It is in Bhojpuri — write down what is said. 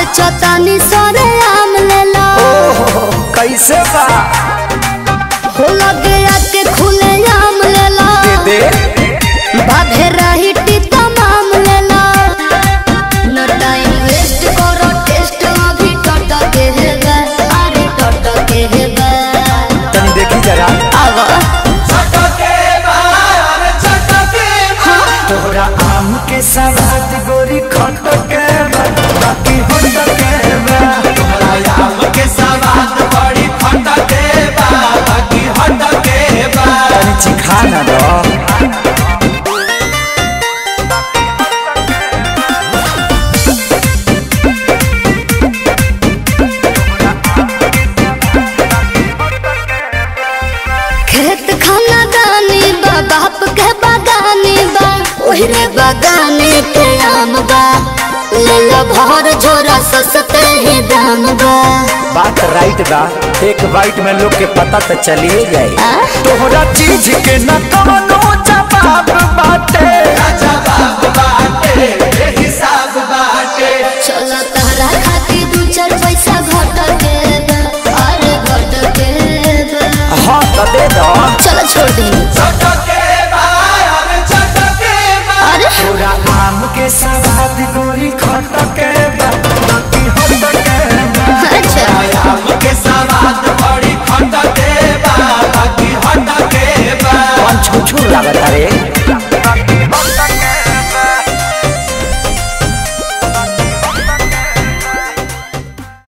बेचतानी सरे आम लेला ओहो कैसे बा हो लगे आके खुले आम लेला दे बाधे रही टीता माम लेला न टाइम वेस्ट करो टेस्ट अभी टट के हेबे अरे टट के हेबे तनी देखी जरा आवा तोहरा आम के सवाद गोरी खट के बा, बाकी होट के बा तनी चिखा ना दो खेत खाना दानी बा बाप के बागानी बा ओहरे बागाने के आम बा ले लो भर झोरा सस्ते ही दाम बा बात राइट बा एक बाइट में लोग के पता तो चलिए जाए आ? तोहरा चीज के न कवनो जवाब बाटे चलो तहरा खातिर दू चार पैसा घट के बा, अरे घट के बा। हाँ तो दे दो चलो छोड़ दी